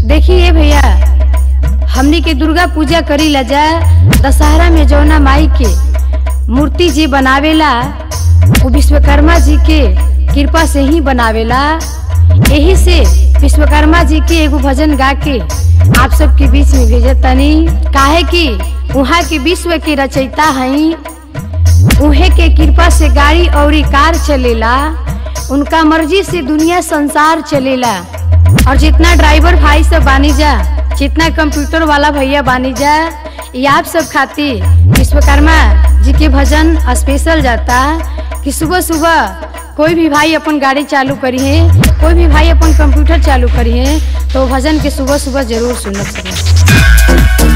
देखिए भैया हमनी के दुर्गा पूजा करी ला जा दशहरा में जौना माई के मूर्ति जी बनावेला वो विश्वकर्मा जी के कृपा से ही बनावेला यही से विश्वकर्मा जी के एगो भजन गा के आप सबके बीच में भेजत तनी काहे कि वहाँ के विश्व के रचयिता हई उहे के कृपा से गाड़ी और कार चलेला उनका मर्जी से दुनिया संसार चलेला और जितना ड्राइवर भाई सब बानी जा जितना कंप्यूटर वाला भैया बानी जा ये आप सब खातिर विश्वकर्मा जी के भजन स्पेशल जाता कि सुबह सुबह कोई भी भाई अपन गाड़ी चालू करी है कोई भी भाई अपन कंप्यूटर चालू करी है तो भजन के सुबह सुबह जरूर सुनना चाहिए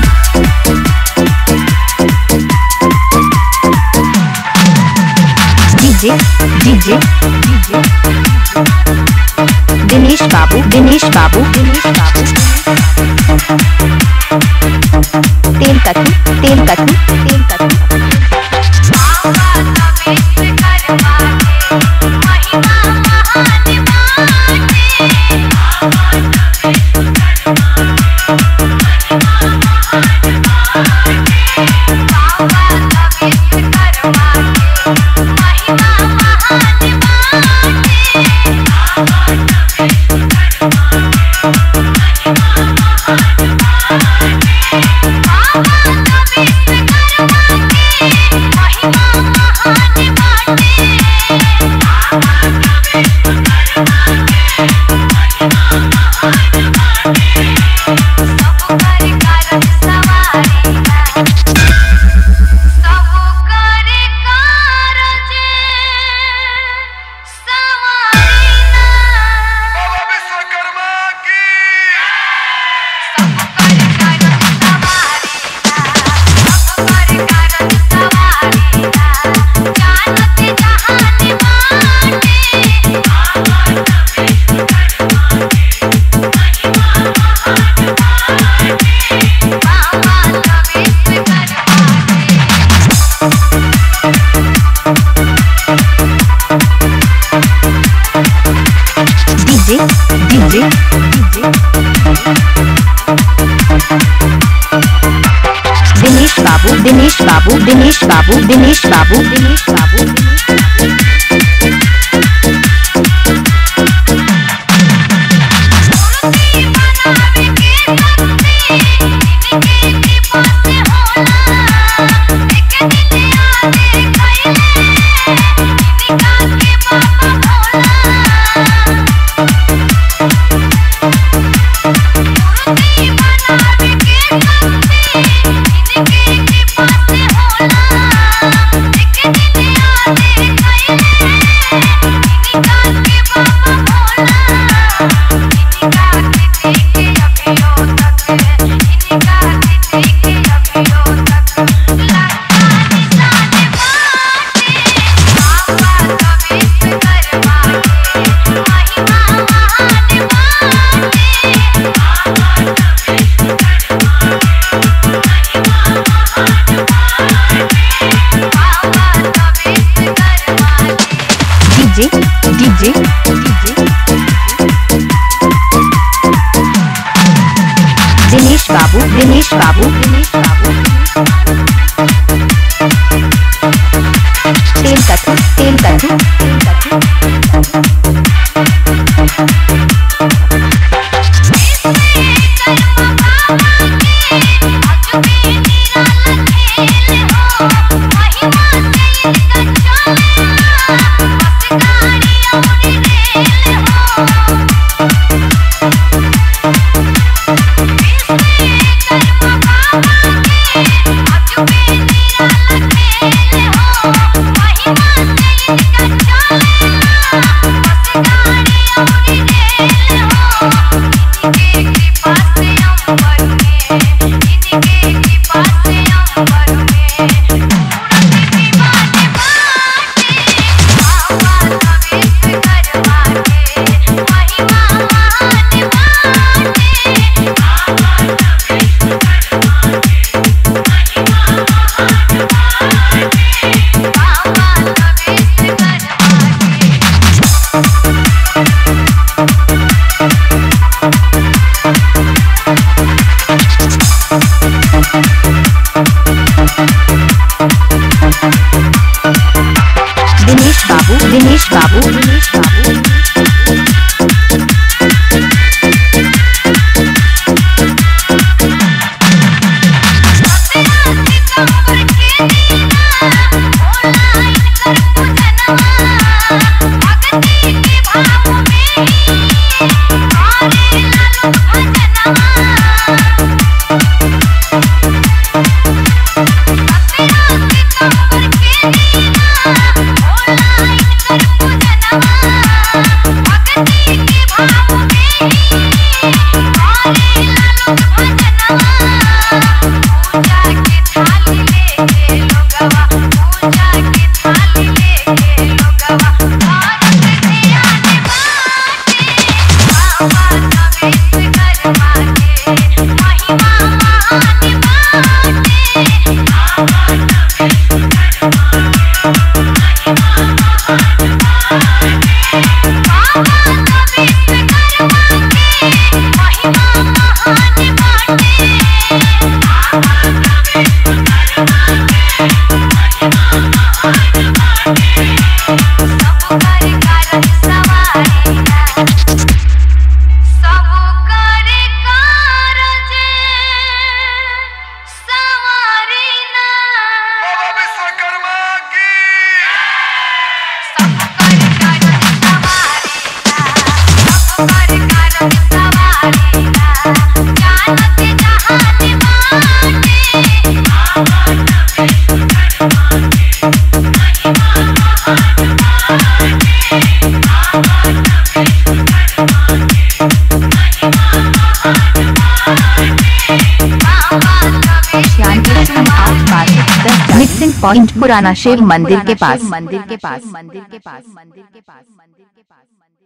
डीजे डीजे डीजे दिनेश बाबू दिनेश बाबू दिनेश बाबू तेल कथू तेल कथू तेल कथू बाबा विश्वकर्मा की डीजे डीजे डीजे दिनेश बाबू दिनेश बाबू दिनेश बाबू दिनेश बाबू दिनेश बाबू डीजे डीजे डीजे दिनेश बाबू दिनेश बाबू दिनेश बाबू तेल कथू तेल कथू तेल कथू Thank you. बुकिंग पॉइंट पुराना शिव मंदिर के पास मंदिर के पास मंदिर के पास मंदिर के पास मंदिर के पास